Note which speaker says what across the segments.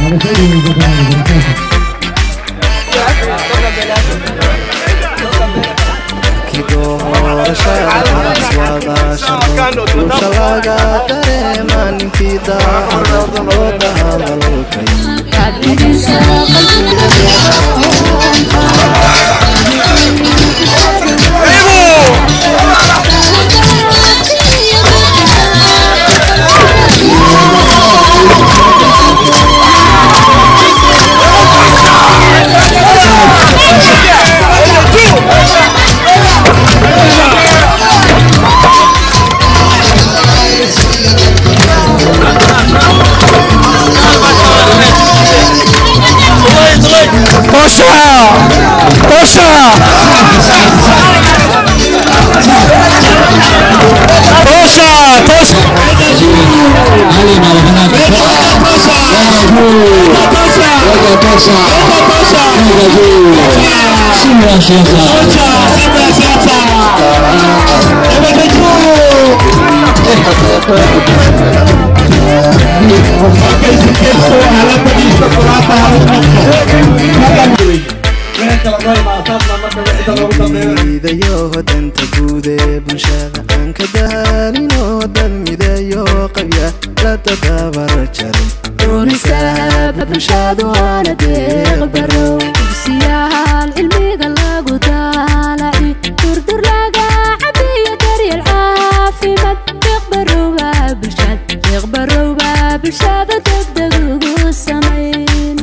Speaker 1: midayo danta guud ee bulshada aan ka daalinoo dad midayo qabya la tadabar jarin
Speaker 2: doonisaaba bulshadu waana deeqbaro dugsiyaal cilmiga lagu daalaci durdur laga cabiyo daryeel caafimaad deeqbarowba bulshad deeqbarowba bulshada degdeg ugu samayn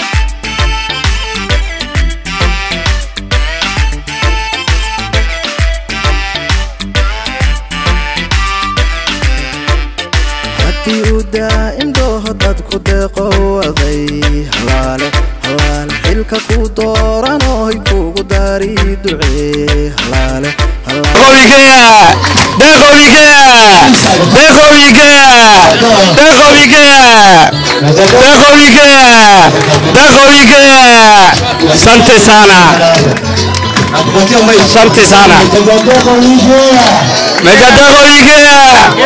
Speaker 1: haddii uu daa'im dooho dadku deeqo waday halaale halaale xilka ku dooranoy kugu dari ducee halaale halaale
Speaker 3: Asante sana. Asante sana. Megadego Igea.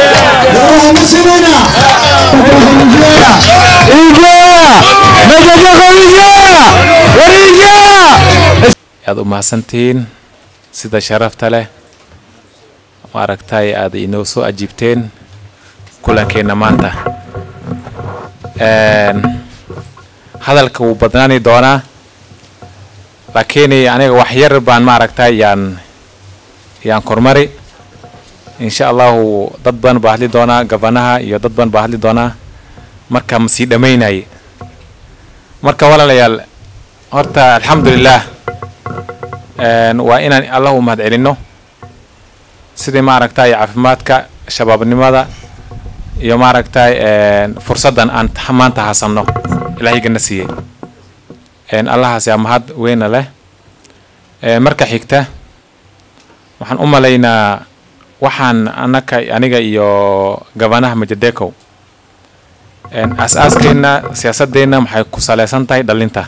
Speaker 3: Igea. Megadego Igea. War Igea.
Speaker 4: aad u mahadsantihiin sida sharafta leh maaragtay aad inoo soo ajiibteen kulankeenna maanta Een, hadalka wuu badnaani doonaa laakiin aniga wax yar baan maaragtay yaan yaan kormari insha allahu dad badan baa hadli doonaa gabanaha iyo dad badan baa hadli doonaa marka ma sii dhammaynay marka walaalayaal horta alxamdulilah Een, waa inaan allah u mahad celinno sidii maaragtay caafimaadka shabaabnimada iyo maaragtay een, fursaddan aan ta- maanta hasanno ilaahigana siiyey Een, allahaas yaa mahad weyna leh Een, marka xigta waxaan u malaynaa waxaan anaka aniga iyo gabanaha majadekow Een, aas-aaskeenna siyaasadeenna maxay ku saleysan tahay dhalinta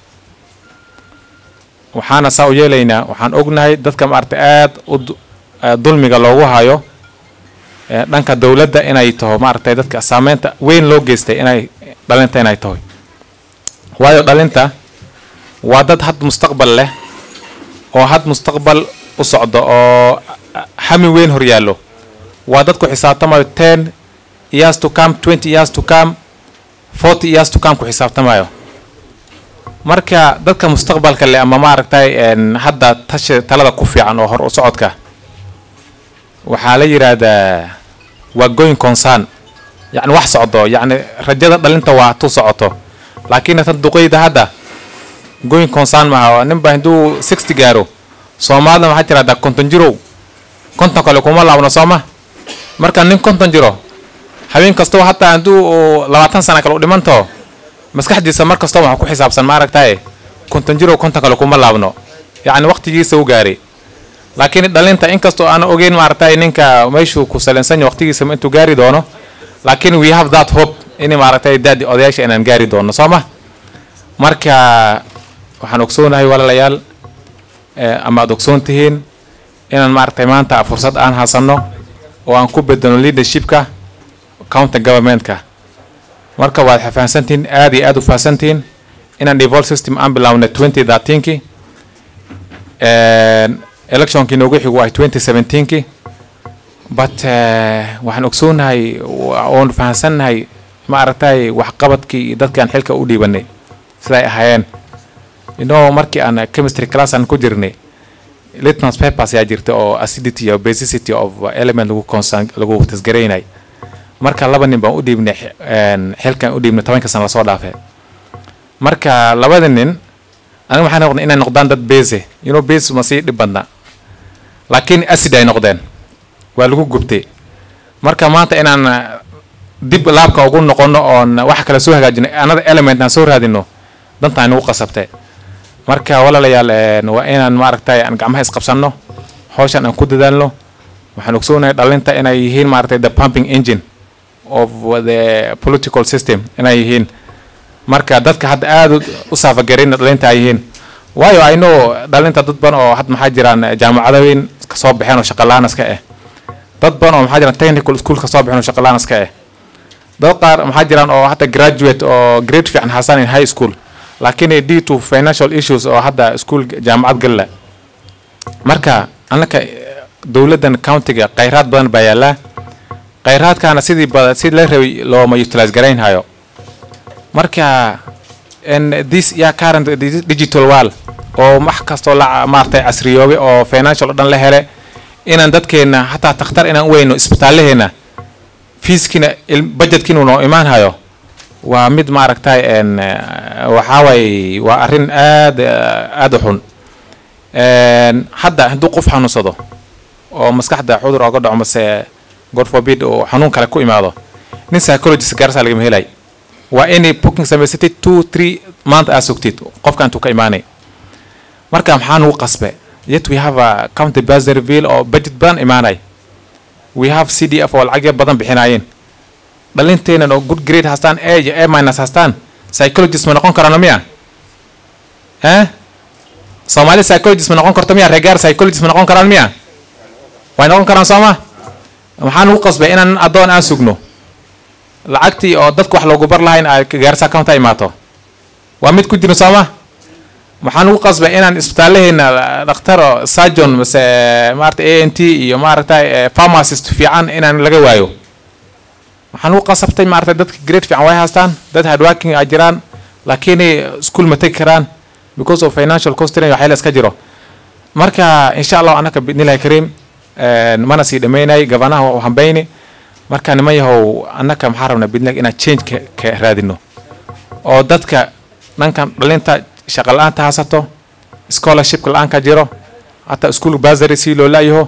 Speaker 4: waxaana saa u yeelaynaa waxaan ognahay dadka maaragtay aad u du- eh, dulmiga loogu hayo eh, dhanka dowladda inay taho maaragtay dadka saameynta weyn loo geystay inay dhalinta inay tahay waayo dhalinta waa dad had mustaqbal leh oo had mustaqbal u socdo oo ah, hami weyn horyaallo waa dad ku xisaabtamayo ten years to come twenty years to come forty years to come ku xisaabtamayo marka dadka mustaqbalka leh ama maaragtay een, hadda tashi talada ku fiican oo hor u socodka waxaa la yidhaahdaa waa going concern yacni wax socdo yacni rajada dhalinta waa tu socoto laakiin tan duqeyda hadda going concern maaha ninba hadduu sixty gaaro soomaalida waxaa tirahdaa konton jirow konton kale kuma laabno sooma marka nin konton jiro habeen kastoo hataa hadduu uu labaatan sana kale u dhimanto maskaxdiisa mar kastoo waxa ku xisaabsan maaragtaye konton jirow konton kale kuma laabno yacni waqtigiisa u gaaray laakiin dhalinta inkastoo aan ogeyn maaragtay ninka meeshuu ku salaysan yahay waqtigiisa intuu gaari doono laakiin we have that hope in maaragtay daadi odayaasha inaan gaari doono soo ma marka waxaan ogsoonahay walaalayaal eh, ama aad ogsoon tihiin inaan maaragtay maanta fursad aan hasanno oo aan ku bedeno leadershipka county governmentka marka waad fahansantihiin aad iyo aad u fahansantihiin inaan devolve system aan bilawnay twenty thirteenki electionkii noogu xigu ay twenty seventeenki but eh, waxaan ogsoonahay wa- oon fahansannahay ma aragtay waxqabadkii iyo dadkaan xilka u dhiibanay siday ahaayeen inoo markii aan chemistry class aan ku jirnay litmus papers ayaa jirta oo acidity iyo basicity of element lagu concern lagu tasgaraynay marka laba nin baan u dhiibnay xi- een, xilkan u dhiibnay tobanka sana lasoo dhaafay marka labada nin aniga waxaan noqday inay noqdaan dad base you know base ma sii dhib badna laakiin acid ay noqdeen waa lagu gubtay marka maanta inaan uh, dib laabka ugu noqono oon wax kale soo hagaajino another element aan soo raadino dantaan nagu qasabtay marka walaalayaal een, waa inaan maaragtay aan gacmaha isqabsanno hawshan aan ku dadaalno waxaan ogsoonahay dhalinta inay yihiin maaragtay the pumping engine of the political system inay yihiin marka dadka hadda aad u- u saafagarin dhalinta ay yihiin waayo I know dhalinta dad badan oo had maxaa jiraan eh, jaamacado weyn ka soo baxeen oo shaqalaan iska ah dad badan oo maxaa jiraan technical school ka soo baxeen oo shaqalaan iska ah dad qaar maxaa jiraan oo hadda graduate oo grade fiican hasan in high school laakiin due to financial issues oo hadda school jaamacad galla marka annaka eh, dowladdan countiga khayraad badan baa yaallaa khayraadkaana sidii bada si la rabay looma utilize garaynhayo marka and this ya current this digital world oo wax kastoo la maartay casriyoobe oo financial oo dhan la hele inaan dadkeena hataa takhtar inaan u weyno isbitaallaheena fiiskiina budgetkiina noo imaan hayo waa mid maaragtay en waxaa waay waa arrin aad eh, aad u xun En, hadda hadduu qof xanuunsado oo maskaxda cudur oga dhaco mase god forbid oo xanuun kale ku imaado nin psychologist gaarsaa lagama helay waa inay booking samaysatid two three month aa sugtid qofka intuu ka imaanay marka maxaa nugu qasbe yet we have a county bursary bill oo budget badan imaanay we have c d f oo lacagyo badan bixinaayeen dhalinteenan oo good grade haastaan a iyo a minus haastaan psychologist ma noqon karano miya eh soomaali psychologist ma noqon karto miya regaar psychologist ma noqon karaan miya way noqon karaan sooma maxaa nugu qasbay inaan addoon aan sugno lacagtii oo dadku wax loogu bar lahayn ay gaarsa account ay imaato waa mid ku jira sooma maxaa nugu qasbay inaan isbitaallaheena dhakhtar oo surgeon mase maarata a n t iyo maaragtay pharmacist fiican inaan laga waayo waxaan ugu qasabtay maaragtay dadka grade fiican way haystaan dad hardworking ay jiraan laakiin school ma tegi karaan because of financial constraint waxyaala iska jiro marka insha allah anaka bidnillahi kariim een, mana sii dhammaynay gabanaha waa u hambayni marka niman yahow annaka maxaa rabnaa bidnillahi inaan change ka, ka raadino oo dadka dhankan dhalinta shaqa la-aanta haysato scholarship la-aanka jiro hataa school basary si loo laayaho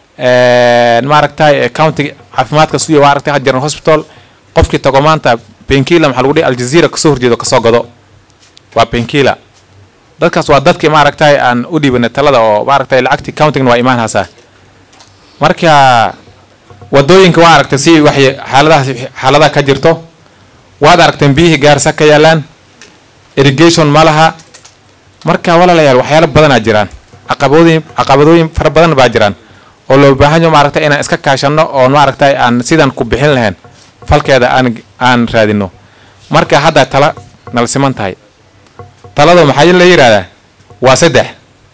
Speaker 4: maaragtay county caafimaadka suya maaragtay had jiran hospital qofkii tago maanta benkila maxaa lagu dhihi aljazeera kasoo horjeedo kasoo gado waa benkila dadkaas waa dadkii maaragtay aan u dhiibanay talada oo maaragtay lacagtii countigna waa imaan haysaa marka wadooyinka waa aragtay si waxay xaaladaha xaaladaha ka jirto waad aragteen biyihii gaarsa ka yaalaan irrigation ma laha marka walaalayaal waxyaalo badanaa jiraan caqabadooyin caqabadooyin fara badan baa jiraan oo loo baahan yaho maaragtay inaan iska kaashano oo maaragtay aan sidan ku bixin lahayn falkeeda aan aan raadino marka hadda tala nala siman tahay talada maxaa la yidhahdaa waa saddex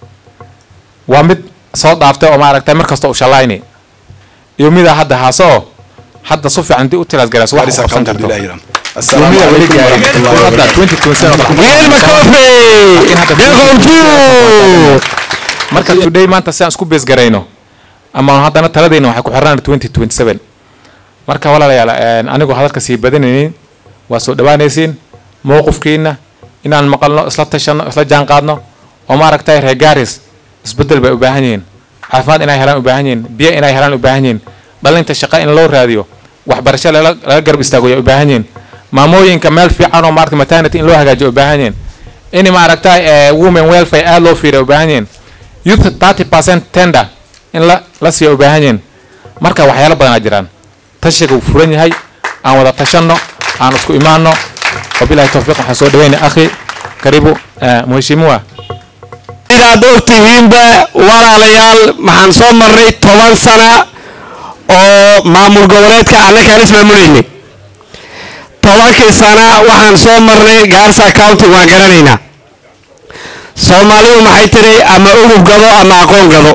Speaker 4: waa mid soo dhaaftay oo maaragtay mar kasta u shalayni iyo midaa hadda haaso oo hadda su fiican hadii u tilaasgarayso wax u qabsan karto
Speaker 1: السلام
Speaker 4: Yumida weli
Speaker 1: عليكم
Speaker 4: gaarin.
Speaker 1: ورحمة الله
Speaker 4: Hadda
Speaker 1: وبركاته
Speaker 4: 2027 oo kale.
Speaker 3: Miguel Macofe!
Speaker 4: Laakiin hadda
Speaker 3: Deqowtu!
Speaker 4: marka today maanta si aan isku bees garayno ama haddana taladayna waxay ku xirnaan 2027 marka walaalayaal een, anigoo hadalka sii badanaynin waa soo dhawaanaysiin mowqifkiina inaan maqalno isla tashano isla jaan qaadno oo maaragtay reer gaaris isbedel bay u baahan yihiin caafimaad inay helaan u baahan yihiin biyo inay helaan u baahan yihiin dhalinta shaqa in loo raadiyo waxbarasho lala laga garab istaago ay u baahan yihiin maamooyinka meel fiican oo maaragtay maternity in loo hagaajiyo u baahan yihiin in maaragtay eh, women welfare aad loo fiiriyo u baahan yihiin youth 30% tender in la la siiyo u baahan yihiin marka waxyaalo badanaa jiraan tashiga wuu furan yahay aan wada tashanno aan isku imaanno wabilahi towfiiq waxaan soo dhaweynay akhi karibu eh, mheshimiwa
Speaker 3: sidaad ogtihiinba walaalayaal maxaan soo marnay toban sana oo maamul goboleedka annakaan ismaamulayni tobankii sana waxaan soo marnay gaarsa county waan garanaynaa soomaalidu maxay tiri ama udub gado ama aqoon gado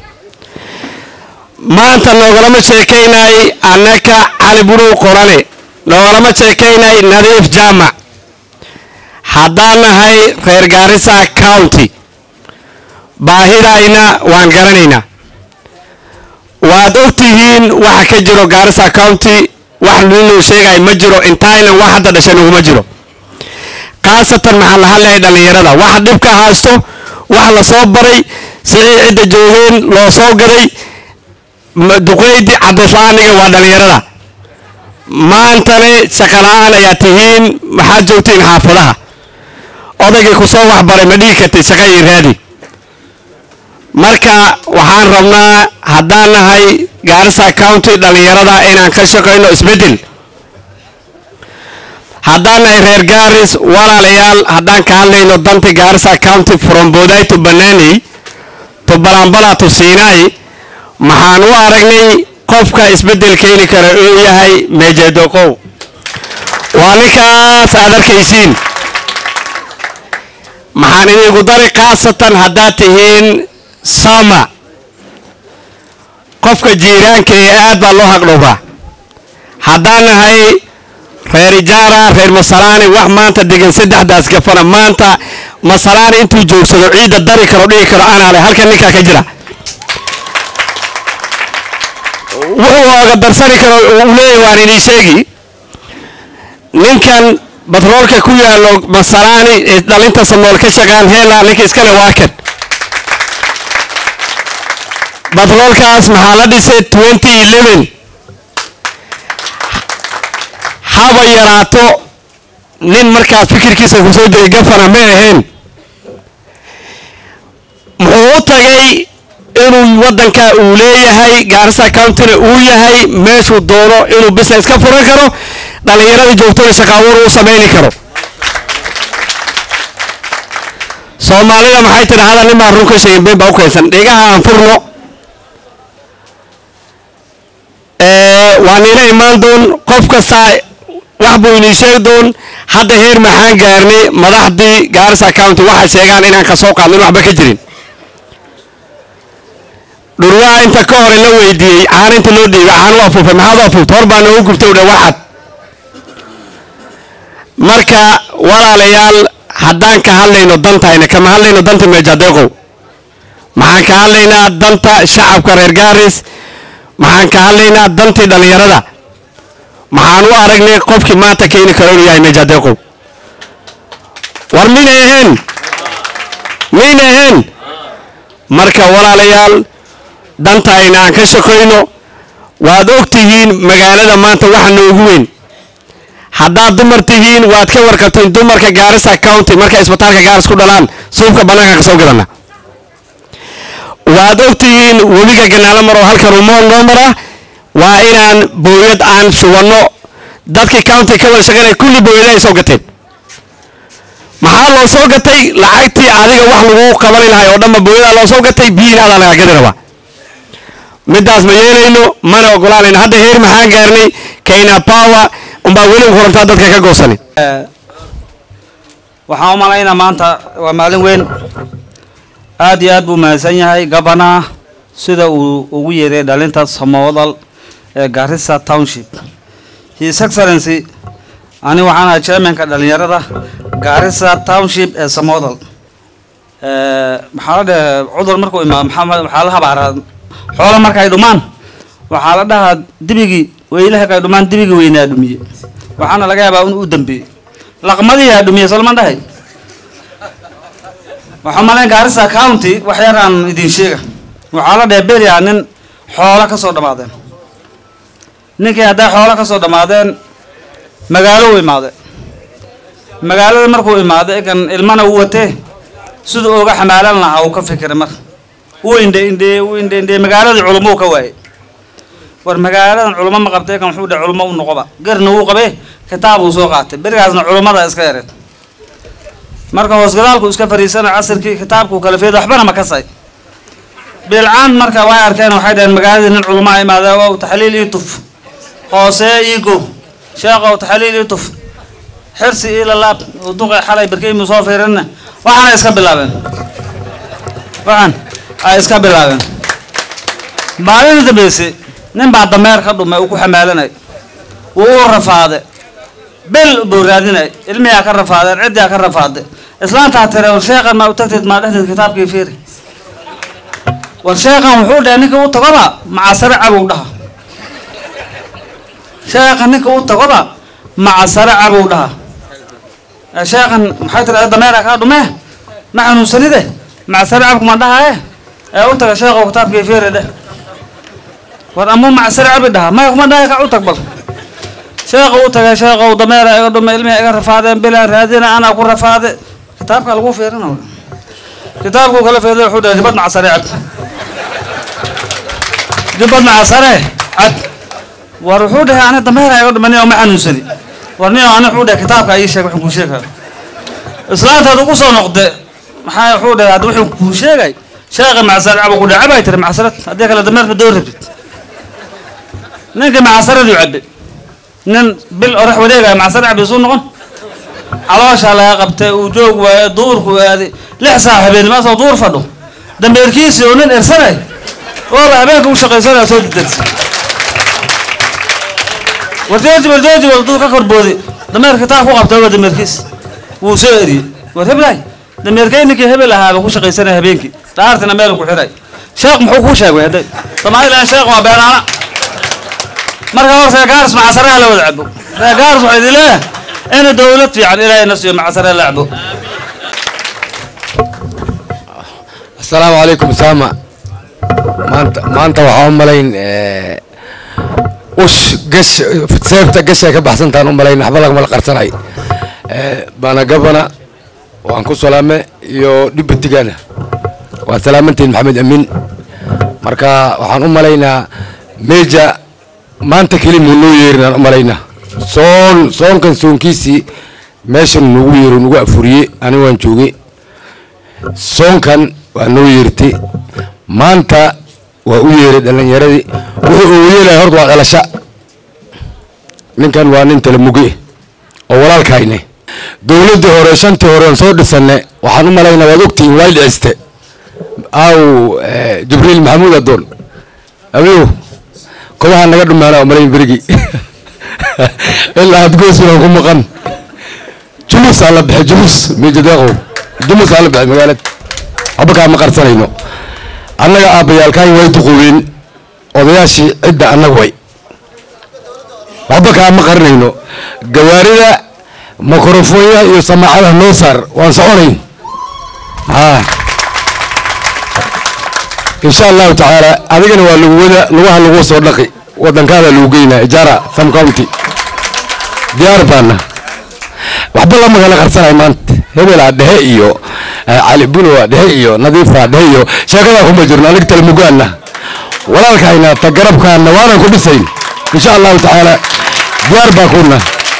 Speaker 3: maanta noogalama sheekaynay annaka cali burow qorane noogalama sheekaynay nadiif jaamac haddaan nahay reer gaarisa county baahidayna waan garanaynaa waad og tihiin waxa ka jiro gaarisa county wax ninuu sheegay ma jiro intayna wax hadda dhashay naguma jiro khaasatan maxaan la hadlayay dhallinyarada wax dhibka haysto wax la soo baray sidii cidda joogeen loo soo gaday ma- duqeydi cabdislaaniga waa dhallinyarada maantane shaqala-aan ayaa tihiin maxaad joogtiin xaafadaha odaygii ku soo waxbaray ma dhihi kartid shaqa ii raadi marka waxaan rabnaa haddaan nahay gaarisa county dhallinyarada inaan ka shaqayno isbeddel haddaan nahay reer gaaris walaalayaal haddaan ka hadlayno danta gaarisa county from boday to banani to balambala to sinai maxaan u aragnay qofka isbeddel keeni kara uu yahay mejedoqow waa ninkaas aad arkaysiin maxaan idinku dari khaasatan haddaad tihiin sama qofka jiiraanka ee aad baa loo haqdhowraa haddaan nahay reer ijaara reer masalaani wax maanta degan saddexdaas gafana maanta masalaani intuu joogsado ciidda dari karo dhigi karo anaale halkan ninkaa ka jira wuxuu oga darsani karo uu leeyahy waan idin sheegi ninkan batroolka ku yaallo masalaani ee dhalinta samool ka shaqaan heela ninka iskale waa kan batroolkaas maxaa la dhisay twenty eleven haba yaraato nin markaas fikirkiisa kusoo jiray gafana ma ahayn muxuu u tagay inuu waddanka uu leeyahay gaarisa countyna uu yahay meeshuu doono inuu business ka furan karo dhallinyaradii joogtona shaqaabuur uu samayni karo soomaalida maxay tidhi hadal nin baan run ka sheegin been baa u keensan dhigaha aan furno ee, waa niila imaan doon qof kasta wax buu inii sheegi doon hadda heer maxaan gaarnay madaxdii gaarisa county waxay sheegaan inaan ka soo qaadnin waxba ka jirin dhurwaa inta ka hore la weydiiyey caana inta loo dhiibay caana u afuufay maxaad u afuuftay hor baa noogu gubtay udha waxad marka walaalayaal haddaan ka hadlayno dantayna kama hadlayno danta meejadeeqow maxaan ka hadlaynaa danta shacabka reer gaaris maxaan ka hadlaynaa dantii dhallinyarada maxaan u aragnay qofkii maanta keeni karo inuu yahay meejadeeqow war mina ahayn mina ahayn marka walaalayaal dantayna aan ka shaqayno waad og tihiin magaalada maanta waxa noogu weyn haddaad dumar tihiin waad ka warqabteen dumarka gaarisa county markay isbitaalka gaaris ku dhalaan suufka bannaanka ka soo gadana waad og tihiin webiga ganaalo maro halkan umool noo mara waa inaan booyad aan shubanno dadkii county ka wada shaqaynaya kulli booyada ay soo gateen maxaa loo soo gatay lacagtii adiga wax lagu qabani lahay oo dhanba booyadaa loo soo gatay biyiin adaa laga gadi rabaa midaas ma yeelayno mana ogolaanayno hadda heer maxaan gaarnay kayna power umbaa weli korontaa dadka ka goosanin
Speaker 5: waxaan u malaynaa maanta waa maalin weyn aad iyo aad buu mahadsan yahay gabana sida uu ugu yeeray dhalinta samowdal ee garissa township his excellency ani waxaan ahay chairmanka dhalinyarada garissa township ee samowdal maxaa la dhaha cudur markuu imaado maxaa waxaa la habaaraa xoola markay dhumaan waxaa la dhahaa dibigii weylaha kay dhumaan dibigii weynaa dhumiye waxaana laga yaabaa in uu dambeeyey laqmadiyaa dhumiye solman dhahay waxaa malayn gaarisa county wax yar aan idin sheega waxaa la dhahay beriyaa nin xoola ka soo dhammaadeen ninkii hadday xoola ka soo dhammaadeen magaalo u imaade magaalada markuu imaade kan ilmana uu watee siduu uga xamaalan lahaa uu ka fikiray mar uu indhe indhe uu indhe indhe magaaladii culummo uu ka waayey war magaaladan culummo ma qabtay kan wuxuu dhahay culummo u noqoba garna wuu qabee kitaab uu soo qaatay berigaasna culummada iska yareed marka hoosgadaalku iska fariisana casirkii kitaabkuu kala feedo waxbana ma kasay bilcaan marka way arkeen waxay dhaheen magaaladii nin culummaa imaadee wow taxliil ii tuf hoosee ii go sheekhow taxaliil ii tuf xirsi ii lalaab oo duqay xalay barkeymu soo fiirinna waxaana iska bilaabeen waxaan ay iska bilaabeen maalin dambayse nin baa dameer ka dhumay uu ku xamaalanay wuu u rafaade bil buu raadinay ilmiyaa ka rafaadeen ciddiyaa ka rafaade islaantaa tire war sheeqan maa u tagteed maa dhexdeed kitaabkii fiiri war sheeqan wuxuu dhahay ninka u tagoba macasare cabow dhaha sheeqan ninka u tagoba macasare cabow dhaha Eh, sheeqan maxay tiri dameera kaa dhumee ma xanuunsanide macasare cabku ma dhahaye ee u taga sheeqow kitaabkii fiiri dheh war amuu macasare cabi dhaha maya kuma dhahay ka u tag bal sheekhu u tagay sheekhow dameera iga dhume ilmiha iga rafaadeen bilaa raadina anaa ku rafaade kitaabka lagu fiirina kitaabkuu kala fiirday wuxuu dhahay jibad macasare cad jibad macasare cad war wuxuu dhahay ani dameera iga dhume nin ma xanuunsani war nin ani wuxuu dhahay kitaabka ii sheeg wuxuu kuu sheegaya islaantaad ugu soo noqde maxaa wuxuu dhahay hadda wuxuu kuu sheegay sheekha macasare cab ku dhahay cabay tiri macasarad haddii kale dameerka doo rabtid ninkii macasaraduu cabbe nin bil orax wareegaya macsar cabbi suu noqon caloosha laga qabtay uu joog waaye duurku aaday lix saac habeenimo asoo duur fadho dambeerkiisii oo nin ersanay ooba habeenka u shaqaysanaya soo didegsa war joojibal joojibal duu ka korbooday dameer kitaab ku qabtay waa dameerkiis wuu soo eriyey war heblaay dameerkay ninkii hebel ahaaba ku shaqaysanaya habeenkii dhaartina meel ku xiray sheekh muxuu kuu sheegay hadday somalilan sheekh waa beenaana marka hor reegaaris macasaraha la wada cabo reegaaris waxaa idin leeyahay ina dowlad fiican ilaahay na siiyo macasare la cabo
Speaker 6: asalaamu calaykum saama maanta maanta waxaa u malayn ush gash seefta gashay ka baxsantaan u malayn waxba lagama qarsanay bana gabana waan ku salaame iyo dhibatigana waa salaamantiin maxamed amiin marka waxaan u malaynaa meja maanta keli muu noo yeerinaan u malaynaa soon soonkan soonkiisii meeshan nugu yeero nugu afuriye ani waan joogay soonkan waa noo yeertay maanta waa u yeeray dhalinyaradii wuxuu ugu yeelaya horta waa dhalasha ninkan waa nin talamuge oo walaalkayne dowladdii hore shantii hore aan soo dhisanne waxaan u malaynaa waad ogtihiin waa dhiciste aw jibriil maxamuud adoon abiyow kobaha naga dhumaana oo malayn berigi ilaa had goosbaan ku maqan jumus aa la baxay jumus mijadeeqow jumus aa la baxay magaalada waxba kaa ma qarsanayno annaga aabbayaalkaan way duqubeen odayaashii cidda annaga way waxba kaa ma qarinayno gawaarida mikrofoonya iyo samaacadaha noo saar waan soconayn haa insha allahu tacaala adigana waa lagu wada lugaha lagu soo dhaqi wadankaada lagu geynaa ijaara sam county diyaar baana waxba lama kala qarsanay maanta hebelaa dhehe iyo cali bunowa dhehe iyo nadiifaa dhehe iyo sheekadaa kuma jirno anig talmugaana walaalkayna ta garabkaana waanan ku dhisayn insha allahu tacaala diyaar baa kuna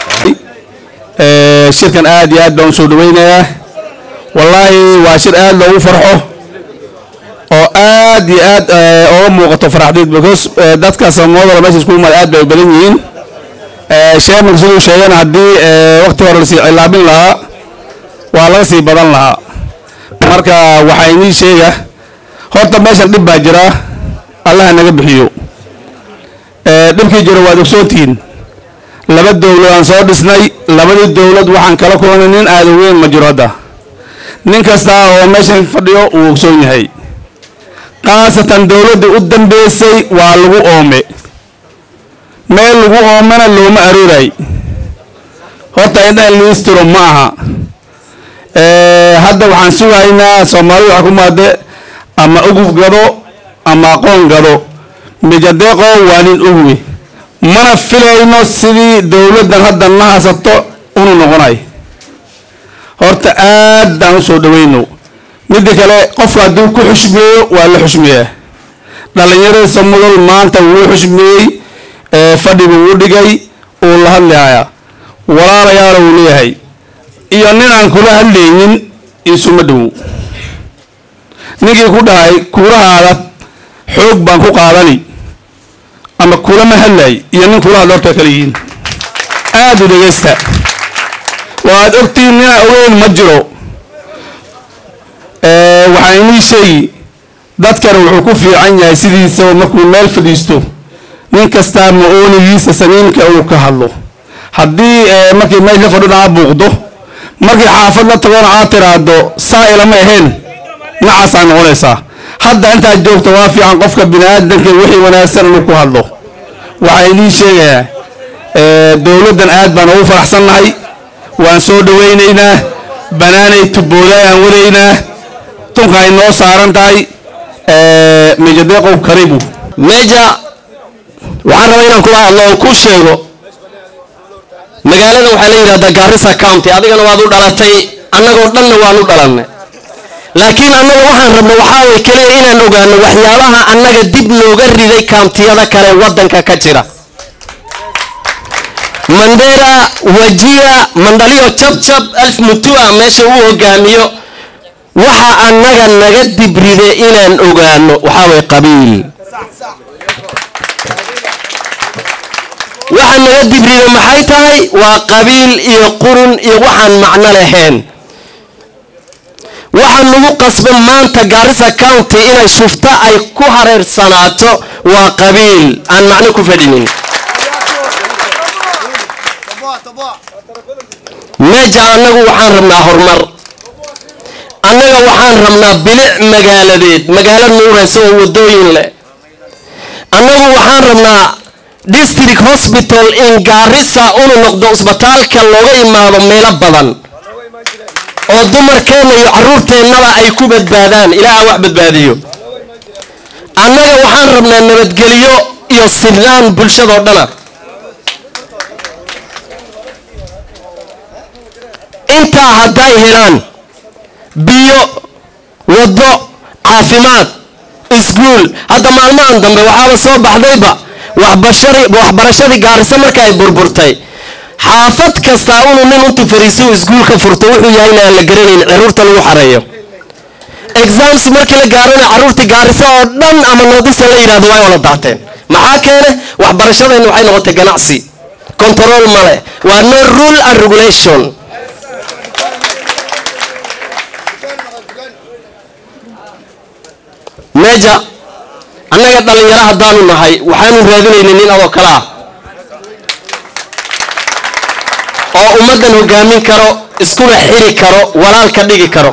Speaker 3: shirkan aad iyo aad baan usoo dhaweynayaa wallaahi waa shir aad loogu farxo oo aad iyo aad oga muuqato faraxdeed because dadka samooda meesha isku imaada aad bay u badan yihiin sheemanka siduu sheegana haddii waqti hore lasii cilaabin lahaa waa laga sii badan lahaa marka waxaa inii sheega horta meeshan dhib baa jira allaha naga bixiyo dhibkii jiro waad ogsoontihiin laba dowlad aan soo dhisnay labadii dowlad waxaan kala kulannay nin aada weyn ma jiro hadda nin kasta oo meeshan fadhiyo uu ogsoon yahay khaasatan dowladdii u dambeysay waa lagu oome meel lagu oomana looma arooray horta inaan liistiro ma aha hadda waxaan sugaynaa soomaalida waxa ku maade ama ugub gado ama aqoon gado mijadeeqo waa nin uguwe mana filayno sidii dowladdan hadda na hasato unu noqonay horta aad aan u soo dhawayno midda kale qofka hadduu ku xushmeeyo waa la xushmeeyaa dhallinyarada samudol maanta wuu xushmeeyey fadhi buu u dhigay uu la hadlayaa walaalayaala uu leeyahay iyo nin aan kula hadlaynin isuma dhowow ninkii ku dhahay kuulahaada xoog baan ku qaadani ama kulama hadlay iyo nin kula hadla horta kala yihiin aada u dhegaysta waad ogtihiin nina ogeyn ma jiro waxaan inii sheegi dadkan wuxuu ku fiican yahay sidiisaba markuu meel fadhiisto nin kastaa ma-oonigiisa samiimka uu ka hadlo haddii markii meel la fadhina aa buuqdo markii xaafad la tagona aad tiraahdo saa ilama ahayn nacaasaa noqonaysaa hadda intaad joogto waa fiican qofka bini-aadanka wixii wanaagsan inuu ku hadlo waxaan idiin sheegayaa dowladdan aad baan ugu faraxsannahay waan soo dhawaynaynaa banaanay tubooda aan wadaynaa tunka ay noo saaran tahay mejadeeqow karibu
Speaker 7: meja waxaan rabaa inaan kula hadlo oo kuu sheego magaalada waxaa la yidhahdaa garissa county adigana waad u dhalatay annagoo dhanna waan u dhalannay laakiin annaga waxaan rabna waxaa way keliya inaan ogaano waxyaabaha annaga dib nooga riday kaamptiyada kale waddanka ka jira mandera wajia mandaliyo jabjab alf mutua meesha uu hogaamiyo waxa annaga naga dibride inaan ogaano waxaa way qabiil waxa naga dibride maxay tahay waa qabiil iyo qurun iyo waxaan macno lahayn waxa nagu qasban maanta garissa county inay shufto ay ku hareersanaato waa qabiil aan macno ku fadhinin meja annagu waxaan rabnaa horumar annaga waxaan rabnaa bilic magaaladeed magaalo nuuraysa oo wadooyin leh annagu waxaan rabnaa district hospital in gaarisa unu noqdo isbitaalka looga imaado meelo badan oo dumarkeenna iyo caruurteennaba ay ku badbaadaan ilaaha wax badbaadiyo annaga waxaan rabnaa nabadgelyo iyo sinaan bulshadoo dhana intaa hadday helaan biyo waddo caafimaad iskuul hadda maalmahan dambe waxaaba soo baxdayba waxbarashadii gaariso marka ay burburtay xaafad kastaa unu nin untu fariiso iskuulka furto wuxuu yahayna aan la garanayn caruurta lagu xareeyo exams markii la gaarona caruurtii gaariso oo dhan ama noodisa la yidhahdo way wala daateen maxaa keene waxbarashadeenna waxay noqotay ganacsi control male waa no rule and regulation meja annaga dhallinyaro haddaanu nahay waxaanu raadinaynay nin adoo kale ah oo ummaddan hogaamin karo iskuna xiri karo walaal ka dhigi karo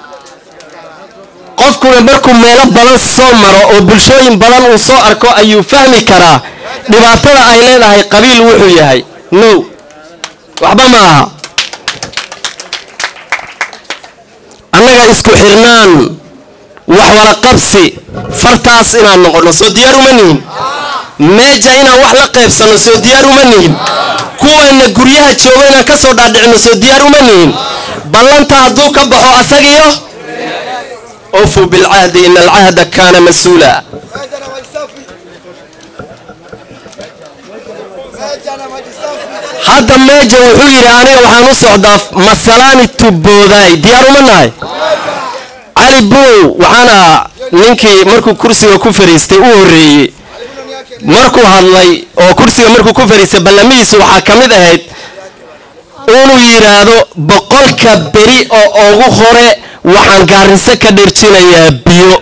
Speaker 7: qofkuna markuu meelo badan soo maro oo bulshooyin badan uu soo arko ayuu fahmi karaa dhibaatada ay leedahay qabiil wuxuu yahay no waxba ma aha annaga isku xirnaan wax wala qabsi fartaas inaan noqono soo diyaar uma nihin meeja inaan wax la qaybsanno soo diyaar uma nihin kuwayna guryaha joogo inaan ka soo dhaadhicino soo diyaar uma nihin ballanta hadduu ka baxo asagiyo ofu bilcahdi ina alcahda kaana mas-uula hadda meeja wuxuu yidhi aniga waxaan u socdaa masalaani tuboodaay diyaar uma nahay cali buow waxaana ninkii markuu kursiga ku fariistay u horreeyey markuu hadlay oo kursiga markuu ku fariistay ballamihiisu waxaa ka mid ahayd inuu yidhaahdo boqolka beri oo ugu hore waxaan gaariso ka dherjinayaa biyo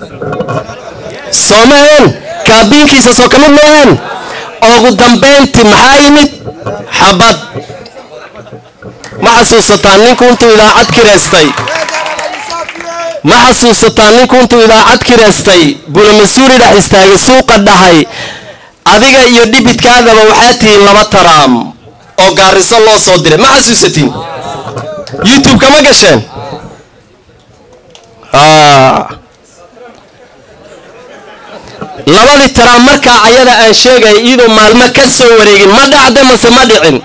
Speaker 7: soo maheen kaabiinkiisa soo ka mid maheen ugu dambayntii maxaa yimid xabad ma xasuusataan ninku intuu idaacad kiraystay ma xasuusataa ninku intuu idaacad kiraystay bulamasuuri dhex istaagay suuqa dhahay adiga iyo dhibidkaadaba waxaa tihiin laba taraam oo gaariso loo soo diray ma xasuusatiin youtube-ka ma gasheen labadii taraam markaa ayada aan sheegaya iyadoo maalmo ka soo wareegin ma dhacda mase ma dhicin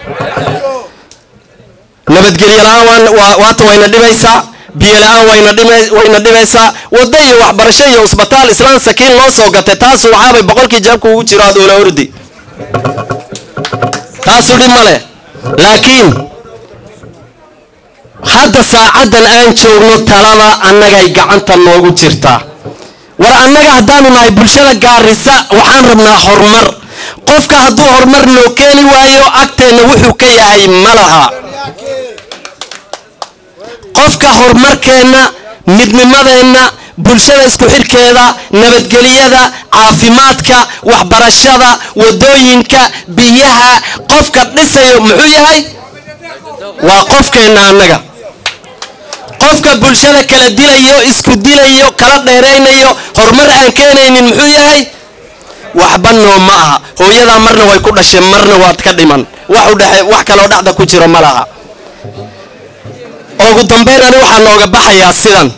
Speaker 7: nabadgelyo la-aan waata wayna dhibaysaa biyo la-aan wayna dhibaysaa waddo iyo waxbarasho iyo usbitaal islaan sakiin loo soo gatay taasu waxaabay boqolkii jaabka ugu jiro aad oola ordi taasu dhib ma leh laakiin hadda saacaddan aan joogno talada annagay gacanta noogu jirtaa war annaga haddaanu nahay bulshada gaarisa waxaan rabnaa horumar qofka hadduu horumar noo keeni waayo agteenna wuxuu ka yahay ma laha qofka horumarkeenna midnimadeenna bulshada isku xidhkeeda nabadgelyada caafimaadka waxbarashada wadooyinka biyaha qofka dhisayo muxuu yahay waa qofkeenna annaga qofka bulshada kala dilayo isku dilayo kala dheeraynayo horumar aan keenaynin muxuu yahay waxba noo ma aha hooyadaa marna way ku dhasheen marna waad ka dhiman wax udhexe wax kaloo dhacda ku jiro ma laha ugu dambayn ani waxaa nooga baxayaa sidan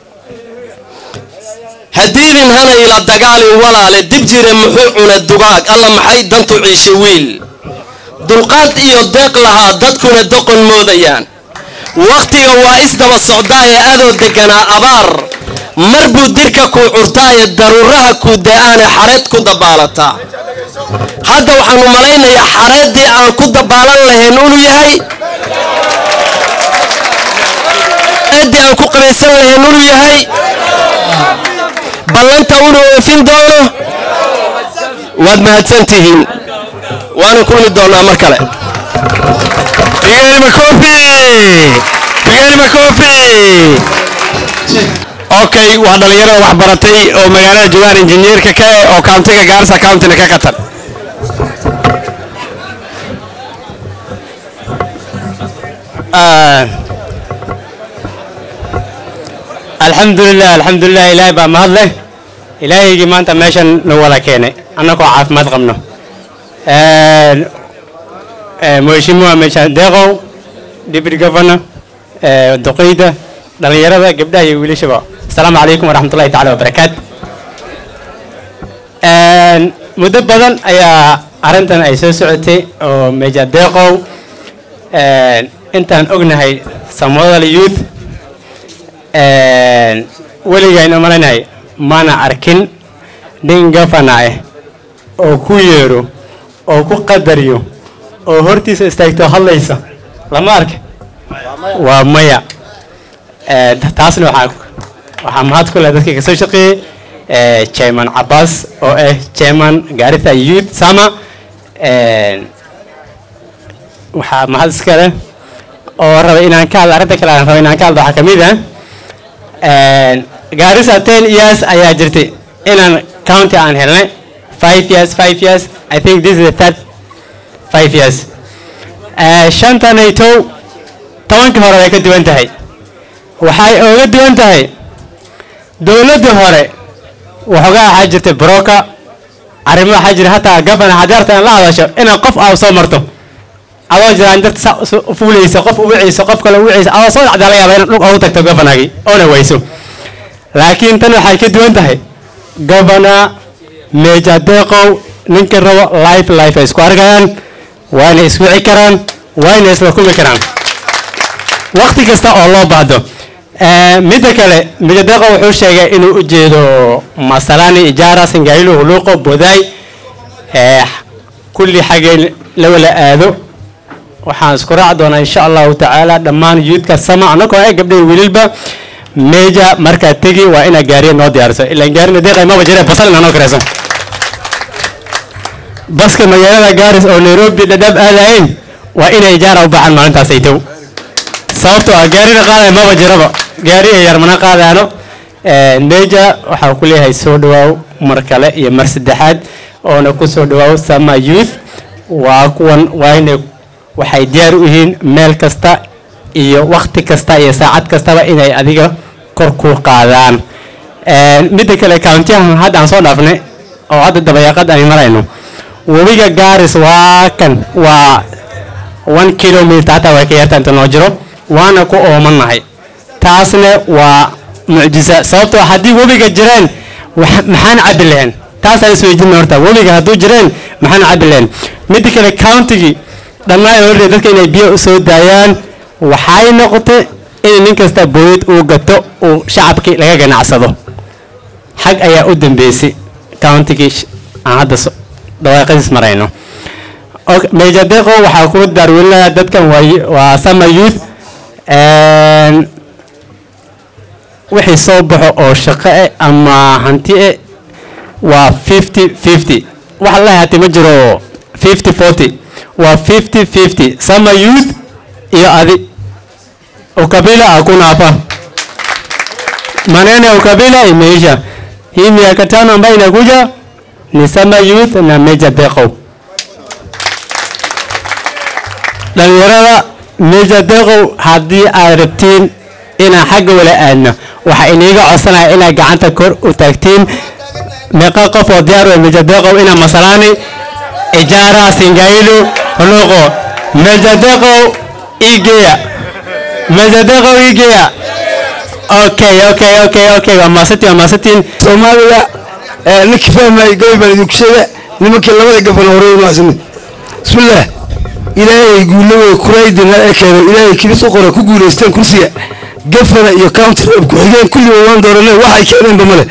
Speaker 7: haddiidin hana ila dagaalin walaale dib jire muxuu cuna dugaag alla maxay dantu ciishe wiil dulqaad iyo deeq lahaa dadkuna doqon moodayaan wakhtiga waa isdaba socdaaye adoo deganaa abaar mar buu dirka kuu curtaaye daruuraha kuu da-aane xareed ku dabaalataa hadda waxaanu malaynayaa xareeddii aan ku dabaalan lahayn inuu yahay xareeddii aan ku qabaysan lahayn inuu yahay ballanta inuu oofin doono waad mahadsantihiin waana kulmi doonaa mar kale
Speaker 3: Bigani Makofi! Bigani Makofi! Okay, waa dhalinyarada wax baratay oo magaalada joogaan injineerka ka eh oo countiga Garissa countyna ka qatan.
Speaker 8: alxamdulilah alxamdulilah ilaahay baa mahad leh ilaahaygii maanta meeshan nagu wada keenay annagoo caafimaad qabno mheshimiwa meeshaan deeqow deputy governor duqeyda dhalinyarada gabdhaha iyo wiilashaba asalaamu calaykum waraxmatullahi tacala wabarakaat muddo badan ayaa arrintan ay soo socotay oo meja deeqow intaan ognahay samodal youth weligayna malanahay mana arkin nin gafana ah oo ku yeero oo ku qadariyo oo hortiisa istaagto hadlaysa lama arka waa maya taasna waxaa waxaa mahad ku leh dadkii kasoo shaqeeyey chairman cabbaas oo ah chairman gaarisa youth sama waxaa mahad iska leh oo raba inaan ka hadlo arrinta kale aan raba inaan ka hadlo waxaa ka mid ah gaarisa ten years ayaa jirtay inaan county aan helnay five years five years i think this is the third five years shantanaytow tobankii hore way ka duwan tahay waxay ooga duwan tahay dowladdii hore waxoogaa waxaa jirtay broka arrimo waxaa jira hataa gabana hadeerta in la hadasho inaad qof aa soo marto adoo jiraan dadka sa u fuulaysa qof uwicaysa qof kale uwicaysa adoo soo dhacdaa laga yaaba inaad dhulka ugu tagto gabanagii oona wayso laakiin tan waxay ka duwan tahay gabana meja deeqow ninkii rabo life life ay isku arkayaan waana iswici karaan waana isla kumi karaan waqti kasta oo loo baahdo midda kale meja deeqow wuxuu sheegay inuu u jeedo masalani ijaara singailu huluuqo bodaay kulli xaggee la wala aado waxaan isku raaci doonaa insha allahu tacaala dhammaan yuudka sama annagoo ee gabdhaha wiililba meja markaa tegi waa inaa gaariya noo diyaariso ilaan gaarina deeqay maba jire basal inaa noo karayso baska magaalada gaaris oo nairobi dhadhaab aadahayn waa inay ijaara u baxaan maalintaas ay tow sababtoo ah gaarina qaadaya maba jiraba gaari ay yarmana qaadaano meja waxaa ku leeyahay soo dhawaaw mar kale iyo mar saddexaad oona ku soo dhawaaw sama youth waa kuwan waa inay waxay diyaar u yihiin meel kasta iyo wakti kasta iyo saacad kastaba inay adiga kor ku qaadaan midda kale countiyahan hadda aan soo dhaafnay oo hadda dabayaaqad aan marayno webiga gaaris waa kan waa one kilometer hataa way ka yarta inta noo jiro waana ku oomannahay taasna waa mucjisa sababtoo haddii webiga jireen maxaan cabbi lahayn taasaan isweydiina horta webiga hadduu jireen maxaan cabbi lahayn midda kale countigii dhammaan horre dadka inay biyo usoo daayaan waxay noqotay in nin kasta booyad uu gato uu shacabkii laga ganacsado xag ayaa u dambeysay countigii aan hadda dhawaaqadiis marayno meja deqo waxaa ku daarweynayaa dadkan waa sama youth wixii soo baxo oo shaqo eh ama hanti eh waa fifty fifty wax la hati ma jiro 50 40 waa 50 50 sama youth iyo adi ukabila hakuna hapa maneno ya ukabila imeisha hii miaka tano ambayo inakuja ni sama youth na meja deqow dhalinyarada meja deqow haddii aad rabtiin inaan xagga wala aadno waxaa iniiga codsanaya inaad gacanta kor u taagtiin meeqa qof oo diyaar u ah meja deqow inaa masalaani ijaara singailu huluqo meja deqow igeya meja deqow igeya okay okay okay okay waa maasantiin waa maasantiin
Speaker 6: soomaaliya ee ninkii fahmay gabay baan idinku sheega nimankii labada gafan horey maasani bismillaah ilaahay guulawey kuraydina ee keenay ilaahay kibis u qora ku guulaysteen kursiga gafana iyo county rep ku-xigeen kulliba waan dooranay waxay keeneenba male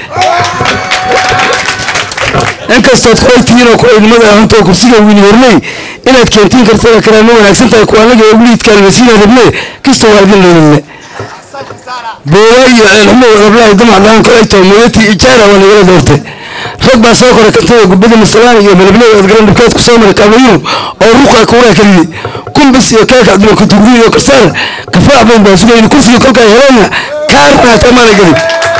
Speaker 6: inkastood kuwaytihiin oo kuwaydnimada ahantoo kursiga wiili hornay inaad keentiin kartada kalaa ma wanaagsan tahay kuwaanaga ugu liidkaalmasiina rabne kasta waa idin leelilne boowa iyo ceelxumo rablahay damac dhaan kolayto mooyatii ijaara waa nagala doortay rag baa soo koray kantada gubada masalaan iyo malableed aad garan dhibkeed ku soo maray kaabayuhu oo ruqa kuuraa kaliyey kumbis iyo keeka adduun kutugri iyo kasaar kafaax bayn baa sugayni kursigii kolkaa heleenna kaarna hataa maana gelin